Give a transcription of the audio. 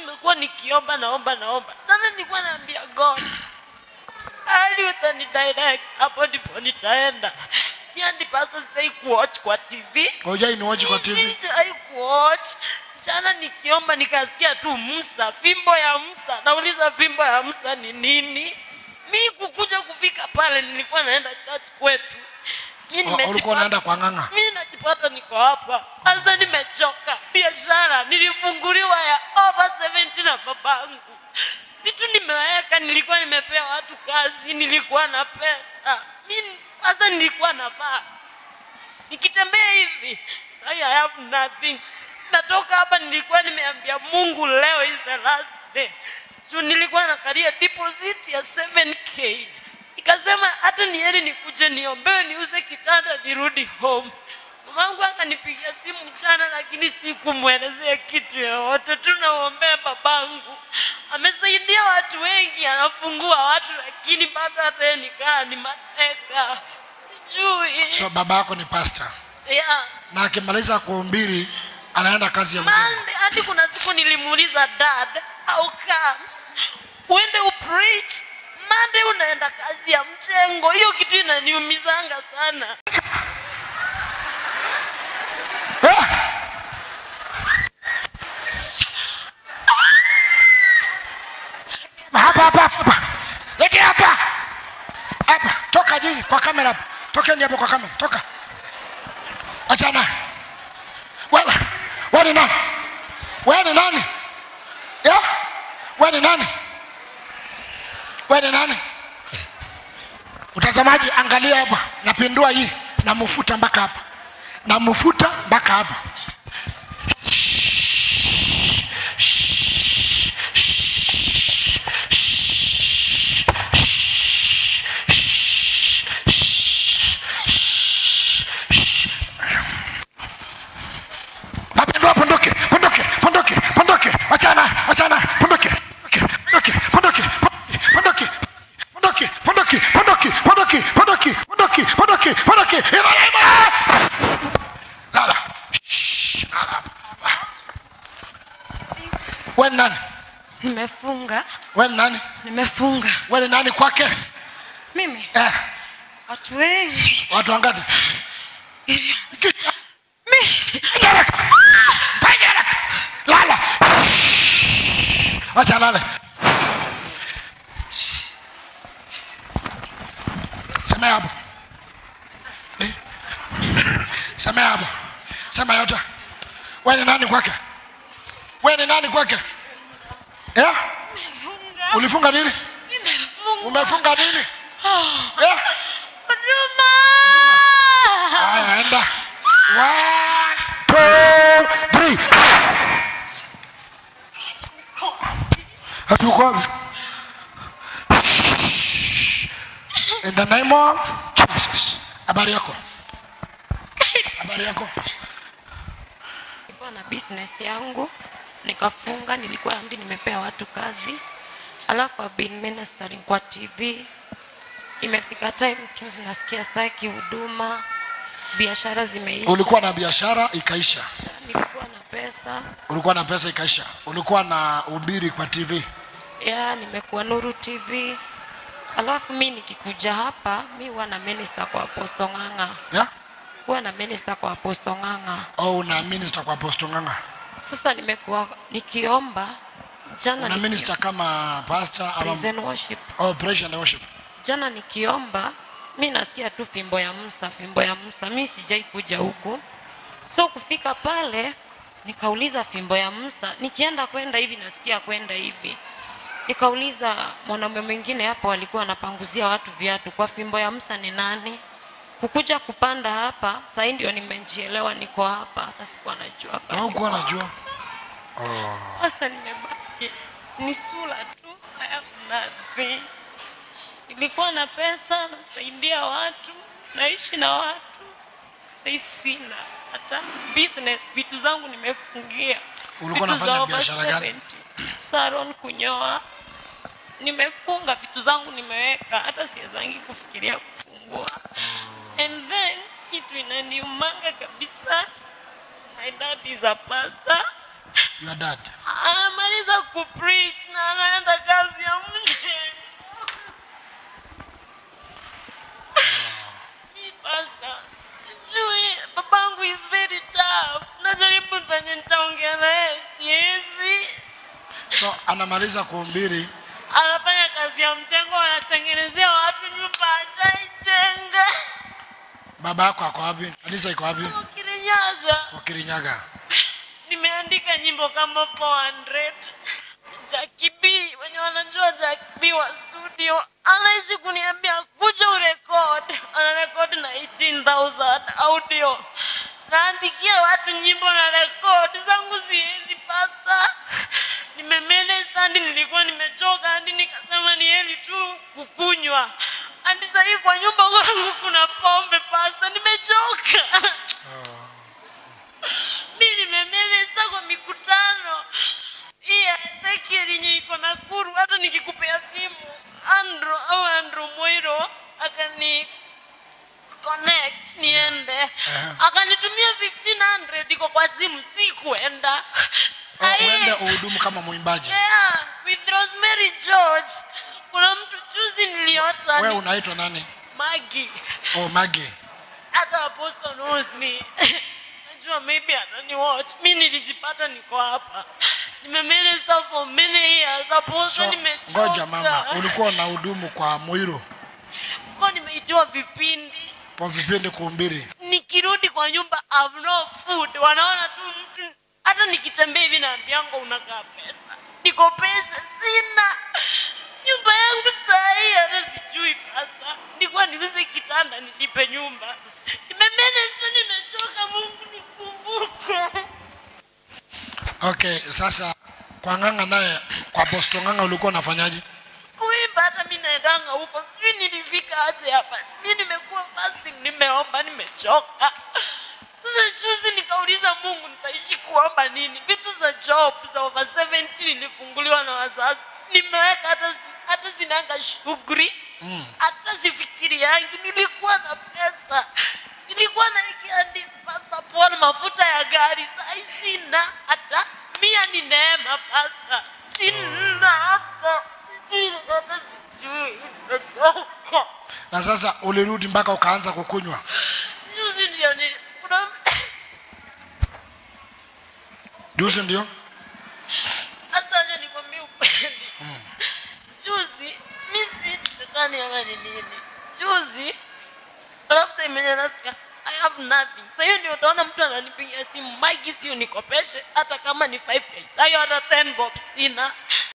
nimekuwa nikiomba naomba naomba sana nilikuwa naambia god ali utanidirect hapo ndipo nitaenda miandi pasta sijai kuwatch kwa tv hujai niwachi kwa tv sijai kuwatch mchana nikiomba nikasikia tu msa fimbo ya msa nauliza fimbo ya msa ni nini mi kukuja kufika pale nilikuwa naenda church kwetu mi O- ulikuwa nimejipata- unaenda kwa ng'ang'a mi najipata niko hapa sasa nimechoka biashara nilifunguliwa ya over 70 na babangu vitu nimeweka nilikuwa nimepea watu kazi nilikuwa na pesa mi sasa nilikuwa navaa nikitembea hivi sai i have nothing natoka hapa nilikuwa nimeambia mungu leo is the last day juu nilikuwa nakaria deposit ya 7k nikasema hata ni heri nikuje niombewe niuze kitanda nirudi home mamangu akanipigia simu mchana lakini sikumwelezea kitu yoyote tunaombea babangu amesaidia watu wengi anafungua watu lakini bado hata yeye nikaa ni mateka sijui so baba yako ni pasta yeah. na akimaliza kuhubiri anaenda kazi ya mjengo Monday, hadi kuna siku nilimuuliza dad how comes uende upreach Monday unaenda kazi ya mchengo hiyo kitu inaniumizanga sana Eh! hapa hapa hapa lete hapa hapa toka nyinyi kwa kamera hapa tokeni hapo kwa kamera toka achana wewe wewe ni nani wewe ni nani ya wewe ni nani wewe ni nani utazamaji angalia hapa napindua hii namfuta mpaka hapa namfuta mpaka hapa napindua pondoke pondoke pondoke pondoke wachana wachana pondoke pondoke pondoke pondoke pondoke pondoke pondoke pondoke pondoke pondoke pondoke pondoke imarema lala Shh, lala wewe ni nani nimefunga wewe ni nani nimefunga wewe ni nani kwake mimi eh watu wengi watu wangapi mi Haraka. Fanya haraka. lala wacha lale semea hapo Eh. semea hapo sema yote we ni nani kwake we ni nani kwake yeah? ulifunga nini nimefunga umefunga nini yeah? huduma haya enda One, two, three. hatuko wapi in the name of jesus habari yako habari yako nilikuwa na business yangu nikafunga nilikuwa hadi nimepea watu kazi alafu I've been ministering kwa tv imefika time tu zinasikia staki huduma biashara zimeisha ulikuwa na biashara ikaisha nilikuwa na pesa ulikuwa na pesa ikaisha ulikuwa na ubiri kwa tv ya nimekuwa nuru tv alafu mi nikikuja hapa mi huwa na minister kwa aposto ng'ang'a yeah? huwa na minister kwa aposto ng'ang'a au una minister kwa apostle nganga sasa nimekuwa nikiomba jana una niki- minister kama pastor ama praise and worship oh, praise and worship jana nikiomba mi nasikia tu fimbo ya msa fimbo ya msa mi sijai kuja huku so kufika pale nikauliza fimbo ya msa nikienda kwenda hivi nasikia kwenda hivi nikauliza mwanaume mwingine hapo alikuwa anapanguzia watu viatu kwa fimbo ya msa ni nani kukuja kupanda hapa sahii ndio nimejielewa niko hapa hata sikuwa najua kama au kuwa niko najua sasa nimebaki ni sura tu I have nothing. Nilikuwa na pesa nasaidia watu naishi na watu sai sina hata business vitu zangu nimefungia Ulikuwa Vitu unafanya za over biashara gani? 70. salon kunyoa nimefunga vitu zangu nimeweka hata siwezangi kufikiria kufungua and then kitu inaniumanga kabisa my dad is a pastor your dad anamaliza kupreach na anaenda kazi ya mjengo. Mi pastor, sijui babangu is very tough. Najaribu penye nitaongea naye siwezi. so anamaliza kuhubiri Anafanya kazi ya mjengo, anatengenezea watu nyumba hajaijenga. baba yako ako wapi kanisa iko wapi Kirinyaga. wakirinyaga nimeandika nyimbo kama 400 Jackie B wenye wanajua Jackie B wa studio anaishi kuniambia kuja urekod anarekod na 18000 audio naandikia watu nyimbo na rekod zangu siwezi pasta nimemene standi nilikuwa nimechoka hadi nikasema ni heri tu kukunywa hadi sahii kwa nyumba kwangu kuna pombe pasta nimechoka mi nimemeleza kwa mikutano hii ya Ezekiel yenye iko Nakuru. Hata nikikupea simu Andro au Andro Moiro akani connect niende, akanitumia 1500 iko kwa simu, si kuenda Oh, uende uhudumu kama mwimbaji yeah, with Rosemary George. Kuna mtu juzi niliota wewe ni unaitwa nani Maggie oh magi hata apostle knows me najua maybe anani watch mi nilijipata niko hapa nimeminister for many years apostle so nimechoka ngoja mama ulikuwa unahudumu kwa mwiro Kwa nimeitiwa vipindi kwa vipindi kuhubiri nikirudi kwa nyumba have no food wanaona tu mtu hata nikitembea hivi naambiango unakaa pesa niko pesa sina nyumba yangu sahii hata sijui pasta nikuwa niuze kitanda nilipe nyumba nimemenesta nimechoka mungu nikumbuke okay sasa kwa ng'anga naye kwa bosto ng'anga ulikuwa unafanyaje kuimba hata mi naendanga huko sijui nilifika aje hapa mi nimekuwa fasting nimeomba nimechoka sasa juzi nikauliza mungu nitaishi kuomba nini vitu za job za over 70 nilifunguliwa na wazazi nimeweka hata zi- hata zinanga shughuli hata sifikiri yangi nilikuwa na pesa nilikuwa naikiandi pasta Paul mafuta ya gari sai sina hata mia ni neema pasta sina hata sijui hata sijui nimechoka na sasa ulirudi mpaka ukaanza kukunywa juzi ndio nili kuna juzi ndio hasa acha nikwambie ukweli juzi mi sijui ni shetani ama ni nini juzi alafu time yenye nasikia I have nothing. Sasa hiyo ndio utaona mtu ananipigia simu, Mike, sio nikopeshe hata kama ni 5k. Sasa hiyo hata 10 bob sina.